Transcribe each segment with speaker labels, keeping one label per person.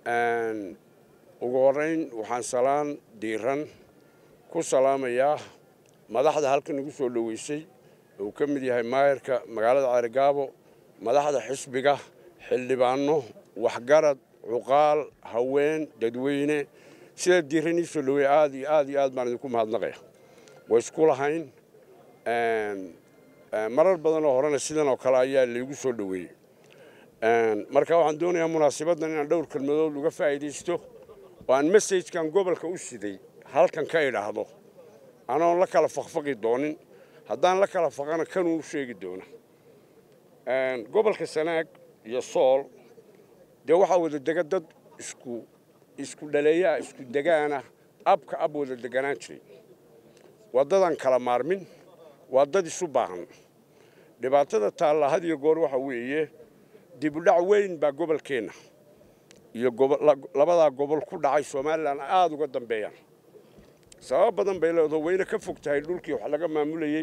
Speaker 1: ugu horrayn waxaan salaan diiran ku salaamayaa madaxda halkan igu soo dhoweysay uu ka mid yahay maayarka magaalada ceerigaabo madaxda xisbiga xildhibaanno waxgarad cuqaal haween dadweyne sida diiran ii soo dhoweey aad iyo aad iyo aad baan idinku mahadnaqaya way isku lahayn marar badan oo horena sidan oo kale ayaa laygu soo dhoweeyey marka waxaan doonayaa munaasabaddan inaan dhowr kelmadood uga faa'iidaysto oo aan messajkan gobolka u siday halkan ka idhaahdo anoon la kala fakfaqi doonin haddaan la kala faqana kanuu sheegi doona gobolka sanaag iyo sool dee waxaa wada dega dad isku isku dhaleeyaa isku degaana abka ab wada deganaan jiray waa dadaan kala maarmin waa dad isu baahan dhibaatada taalla had iyo goor waxa weeye dibudhac weyn baa gobolkeenna iyo labadaa gobol ku dhacay somalilan aada uga dambeeyaan sabab badan bay leedaho wayna ka fog tahay dhulkii wax laga maamulayey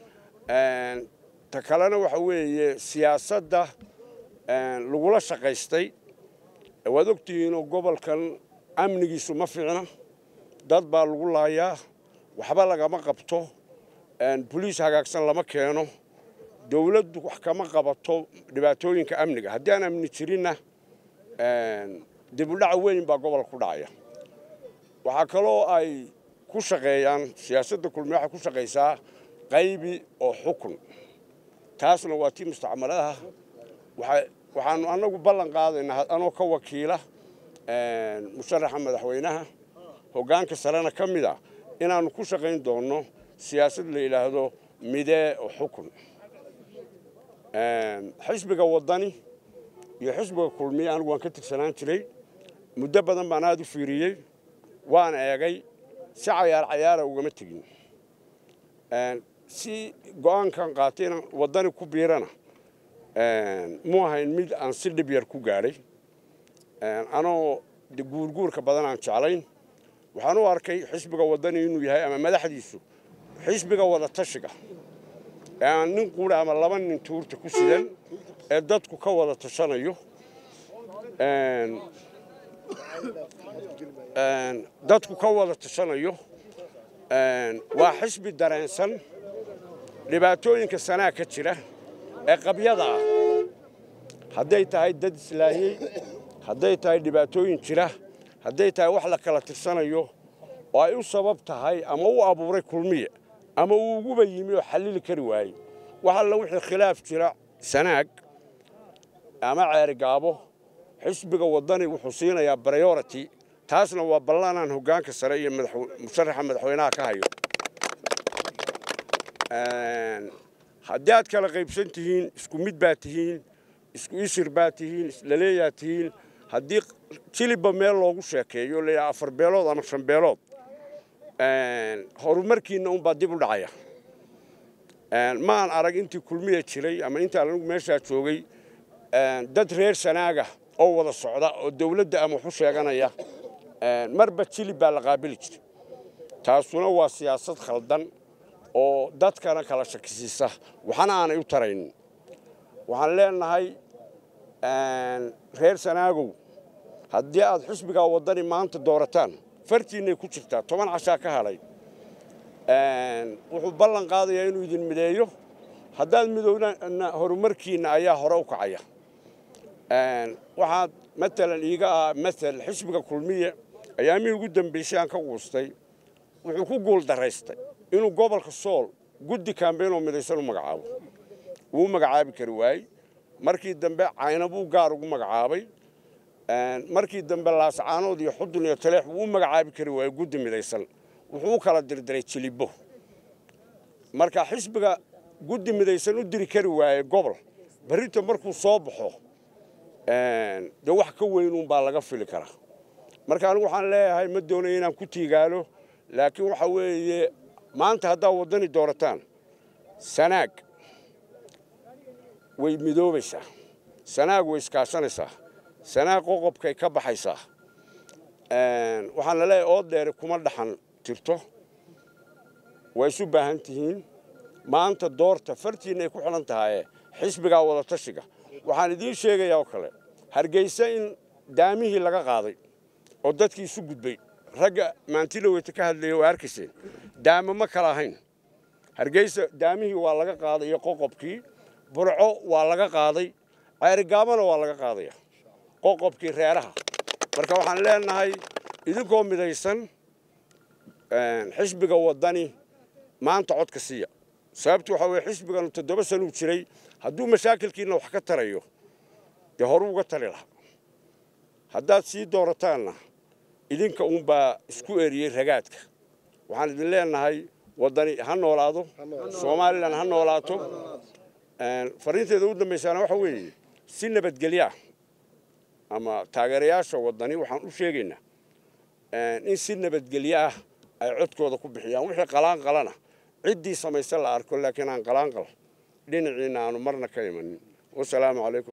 Speaker 1: ta kalena waxa weeye siyaasadda lagula shaqaystay waad ogtihiinoo gobolkan amnigiisu ma fiicna dad baa lagu laayaa waxba lagama qabto boliis hagaagsan lama keeno dawladdu wax kama qabato dhibaatooyinka amniga haddii aan amni jirinna dibudhac weyn baa gobolka ku dhacaya waxaa kaloo ay ku shaqeeyaan siyaasadda kulmiye waxay ku shaqaysaa qaybi oo xukun taasna waa tii mustacmaladaha waxaanu annagu ballan qaadaynaa anoo ka wakiila musharaxa madaxweynaha hoggaanka sarena ka mid a inaannu ku shaqayn doonno siyaasad la yidhaahdo midee oo xukun xisbiga waddani iyo xisbiga kulmiye anigu waan ka tirsanaan jiray muddo badan baan aada u fiiriyey waan eegay si cayaar cayaara ugama tegin si go'aankan qaatayna waddani ku biirana mu ahayn mid aan si dhib yar ku gaadhay anoo guurguurka badan aan jeclayn waxaan u arkay xisbiga waddani inuu yahay ama madaxdiisu xisbiga wada tashiga ee aan nin quura ama laba nin tuurta ku sidan ee dadku ka wada tashanayo dadku ka wada tashanayo waa xisbi dareensan dhibaatooyinka sanaa ka jira ee qabyada ah hadday tahay dad islaahiyey hadday tahay dhibaatooyin jira hadday tahay wax la kala tirsanayo oo ay u sabab tahay ama u abuuray kulmiye ama uu uguba yimi oo xallili kari waayey wax alla wixii khilaaf jira sanaag ama ceerigaabo xisbiga waddani wuxuu siinayaa briority taasna waa ballanaan hoggaanka sare iyo musharaxa madaxweynaha ka hayo haddii aad kala qaybsan tihiin isku mid baa tihiin isku isir baa tihiin islaleeyaa tihiin haddii jilibba meel loogu sheekeeyo layidhaha afar beelood ama shan beelood horumarkiinna unbaa dib u dhacaya maan arag intii kulmiya jiray ama intaan anigu meeshaa joogay dad reer sanaaga oo wada socda oo dawladda ama waxu sheeganaya marba jilib baa la qaabili jiray taasuna waa siyaasad khaldan oo dadkana kala shakisiisa waxna aanay u taraynin waxaan leenahay reer sanaagow haddii aad xisbigaa waddani maanta doorataan fartiinnay ku jirtaa toban cashaa ka hadhay wuxuu ballan qaadayaa inuu idin mideeyo haddaad midowna horumarkiinna ayaa hore u kacaya waxaad matalan iiga ah matal xisbiga kulmiye ayaamihii ugu dambaysay aan ka quustay wuxuu ku guul daraystay inuu gobolka sool guddi kaambeynoo midaysan u magacaabo wuu magacaabi kari waayey markii dambe cayna buu gaar ugu magacaabay markii dambe laascaanood iyo xudun iyo taleex wuu u magacaabi kari waayey guddi midaysan wuxuu u kala dirdiray jilibo marka xisbiga guddi midaysan u diri kari waayey gobol berrito markuu soo baxo dee wax ka weynuunbaa laga fili karaa marka anigu waxaan leeyahay ma doonaya inaan ku tiigaalo laakiin waxa weeye maanta haddaad waddani doorataan sanaag way midoobaysaa sanaag way iskaashanaysaa sanaag qoqobkay ka baxaysaa waxaan la leeyahay ood dheere kuma dhaxan jirto way isu baahan tihiin maanta doorta fartiinay ku xidhan tahaye xisbigaa wada tashiga waxaan idiin sheegayaa oo kale hargeysa in daamihii laga qaaday oo dadkii isu gudbay ragga maantiloweyta ka hadlaya waa arkayseen daamo ma kala ahayn hargeysa daamihii waa laga qaaday iyo qoqobkii burco waa laga qaaday ceerigaabana waa laga qaadaya qoqobkii reeraha marka waxaan leenahay idinkoo midaysan xisbiga waddani maanta codka siiya sababtu waxaa weye xisbigan toddoba sanuu jiray hadduu mashaakilkiina wax ka tarayo dee horuu uga tali lahaa haddaad sii doorataanna idinka uunbaa isku eriyey ragaadka waxaan idin leenahay waddani ha noolaado somalilan ha noolaato fariinteeda u dambaysaana waxa weeye si nabadgelyo ah ama taageerayaasha waddani waxaan u sheegaynaa in si nabadgelyo ah ay codkooda ku bixiyaan wixii qalaanqalana ciddii samayse la arko laakiin aan qalaanqal dhinaciina aanu marna ka imanin wasalaamu calaykum